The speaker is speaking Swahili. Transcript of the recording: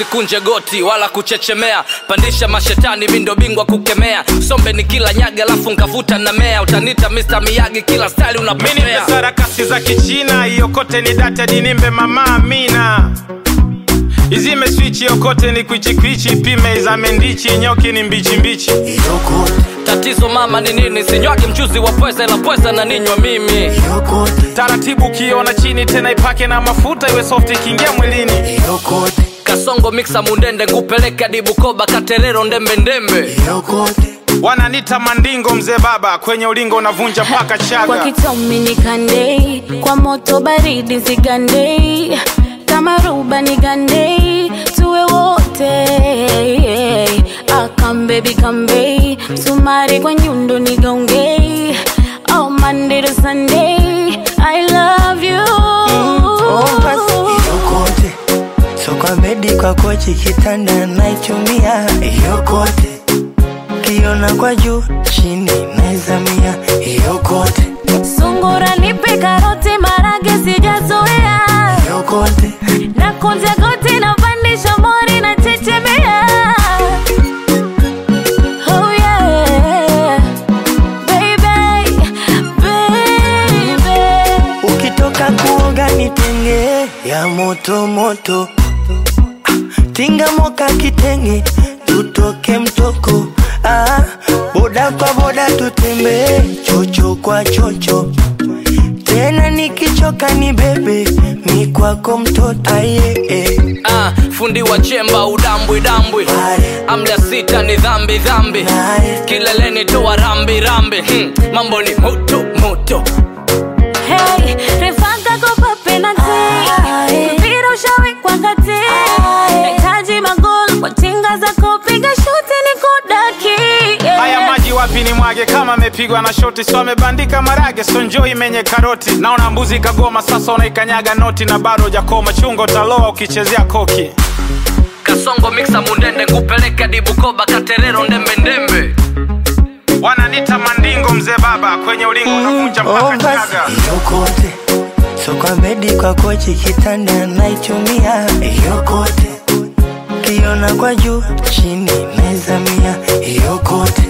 usikunje goti wala kuchechemea pandisha mashetani mindo bingwa kukemea sombe ni kila nyaga alafu nkavuta na mea utanita Mr. miyagi kila stali mini unapopea sarakasi za kichina iyokote ni data dinimbe mama amina izime swichi yokote ni kwichikwichi pime izame ndichi nyoki ni mbichimbichi yokote tatizo mama ni nini sinywagi mchuzi wa pweza ila pweza na ninywa mimi yokote taratibu ukiona chini tena ipake na mafuta iwe soft ikiingia mwilini yokote kasongo miksa mundende ngupeleke hadi bukoba katerero ndembe ndembe yokote wananita mandingo mzee baba kwenye ulingo unavunja mpaka kwa chaga kitomi nikandei kwa moto baridi zigandei kama ruba nigandei tuwe wote akambebi kambei msumari kwa nyundo nigaungei oh, Monday to Sunday I love you Oh, basi yokote so kwa bedi kwa kochi kitanda naichumia yokote kiona kwa juu chini naizamia yokote sungura nipe karoti marage sijazoea yokote na kunja goti na pandisha mori na chechemea oh yeah baby baby ukitoka kuoga nitenge ya moto moto Ah, tinga moka kitenge tutoke mtoko ah, boda kwa boda tutembee chocho kwa chocho tena nikichoka ni bebe mi kwako mtoto aye eh. ah, fundi wa chemba udambwi dambwi Pale. amla sita ni dhambi dhambi Naye. kileleni toa rambi rambi hmm, mambo ni moto moto Hey, refanga kopa penalty. Mpira ushawekwa kati. Nahitaji magoli kwa tinga zako, piga shuti nikudaki. Yeah. haya maji wapi ni mwage kama amepigwa na shoti so amebandika marage so njoo imenye karoti naona mbuzi kagoma sasa unaikanyaga noti na bado hujakoma chungo utaloa ukichezea koki kasongo miksa mundende ngupeleke hadi bukoba katerero ndembe ndembe wananita mandingo mzee baba kwenye ulingo unavunja Oh, mpaka chaga basi yokote so kwa bedi kwa kochi kitanda naichumia yokote kiona kwa juu chini naizamia yokote